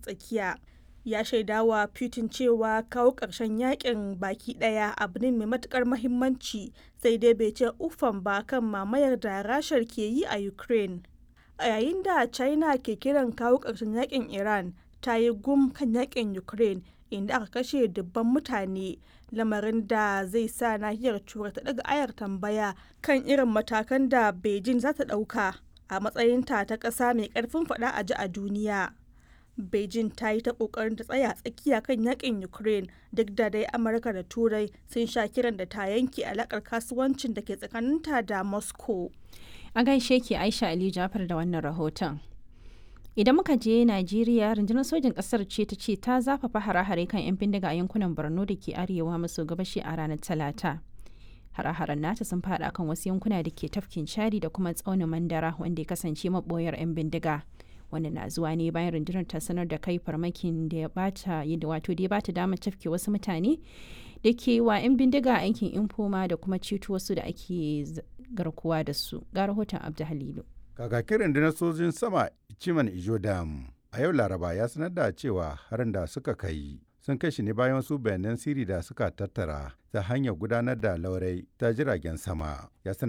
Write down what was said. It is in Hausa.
tsakiya ya shaidawa Putin cewa kawo ƙarshen yakin baki ɗaya abu ne mai matukar mahimmanci sai dai bai ce uffan ba kan mamayar da rashar ke yi a Ukraine. A yayin da China ke kiran kawo ƙarshen yakin Iran ta yi gum kan yakin Ukraine inda aka kashe dubban mutane lamarin da zai sa nahiyar turai ta daga ayar tambaya kan irin matakan da Beijing za ta ɗauka a matsayinta ta ƙasa mai ƙarfin faɗa a ji a duniya. Beijing ta yi ta kokarin ta tsaya tsakiya kan yakin Ukraine duk da dai Amurka da Turai sun sha kiran da ta yanke alakar kasuwancin da ke tsakaninta da Moscow. A gaishe ki Aisha Ali Jafar da wannan rahoton. Idan muka je Najeriya, rundunar sojin ƙasar ce ta ce ta zafafa hare-hare kan 'yan bindiga a yankunan Borno da ke arewa maso gabashi a ranar Talata. Hare-haren nata sun faɗa kan wasu yankuna da ke tafkin Chadi da kuma tsaunin Mandara wanda ya kasance maɓoyar 'yan bindiga. wannan na zuwa ne bayan rundunar ta sanar da kai farmakin da ya bata yadda wato da ya bata damar tafke wasu mutane da ke wa 'yan bindiga a yankin infoma da kuma ceto wasu da ake garkuwa da su ga rahoton abdu halilu kakakin rundunar sojin sama ciman ijo dam a yau laraba ya sanar da cewa harin da suka kai sun kai shi ne bayan wasu bayanan siri da suka tattara ta hanyar gudanar da laurai ta jiragen sama ya